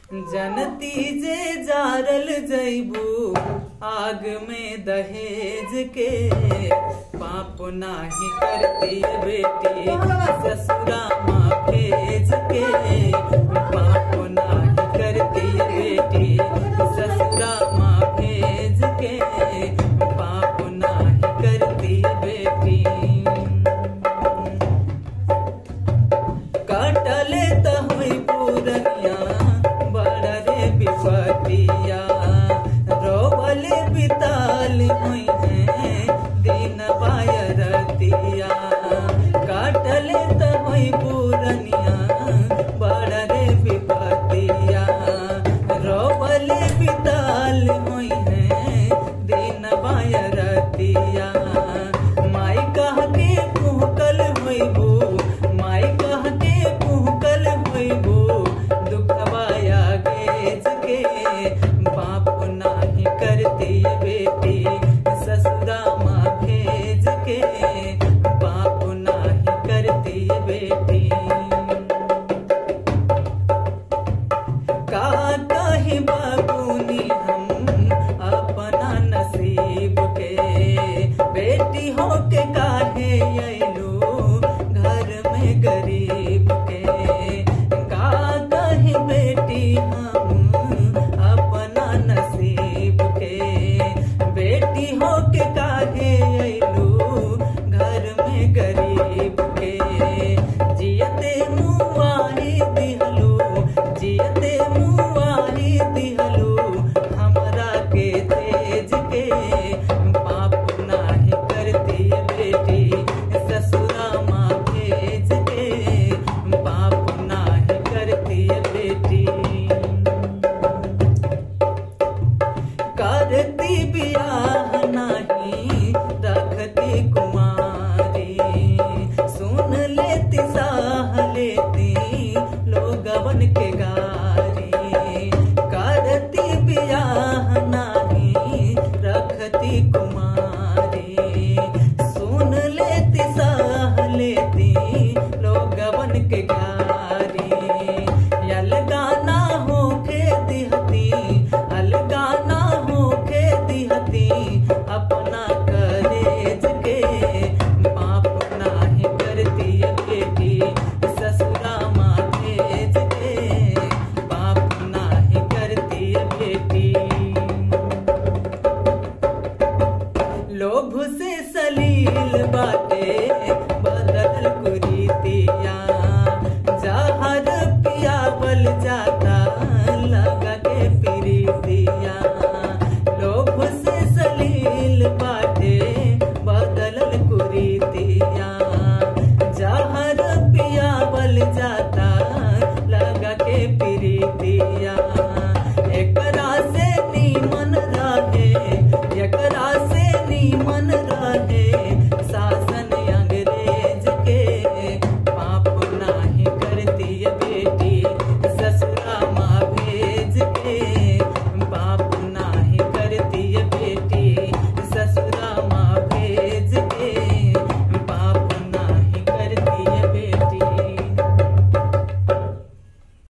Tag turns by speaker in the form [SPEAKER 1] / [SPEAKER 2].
[SPEAKER 1] जनती जे जारल जैबू आग में दहेज के पाप नाही करती बेटी ससुरा माँ भेज के पाप नाही करती बेटी ससुरा माँ भेज के पाप नाही करती बेटी काटले त होई पूरनिया बड़ा रे विपतिया रोवले बिताल होई है दिन बायरतिया काटले त होई पूरनिया बड़ा रे विपतिया रोवले बिताल होई है दिन बायरतिया माई कह के कुहकल होइबू माई कह के कुहकल होइबू दुखवाया गेज के बाप नाही करती बेटी ससुरा माँ भेज के बाप नाही करती बेटी का कही बाबूनी हम अपना नसीब के बेटी हो के काहे अइलू घर में गरीब के का कही बेटी हम अपना नसीब के बेटी हो के काहे अइलू घर में गरीब के जियते मुआही दिहलू जियते मुआही दिहलू हमरा के तेज के पाप नाही करती बेटी ससुरा माँ भेज के पाप नाही करती बेटी करती बियाह नाही रखती कुमारी सुन लेती साह लेती लोगवन के गारी करती बियाह नाही रखती कुमारी सुन लेती साह लेती लोगवन के गारी अलगाना होके दिहती अलगाना होके दिहती अपना करेज के पाप नाही करती बेटी ससुरा माँ भेज के पाप नाही करती बेटी लोभ से सलील बाटे बदल कुरीतिया जहर पियावल जाता लगा के प्रीतिया लोभ से सलील बाटे बदल कुरीतिया जहर पियावल जाता लगा के प्रीतिया एकरा से नीमन रहे एकरा से नीमन रहे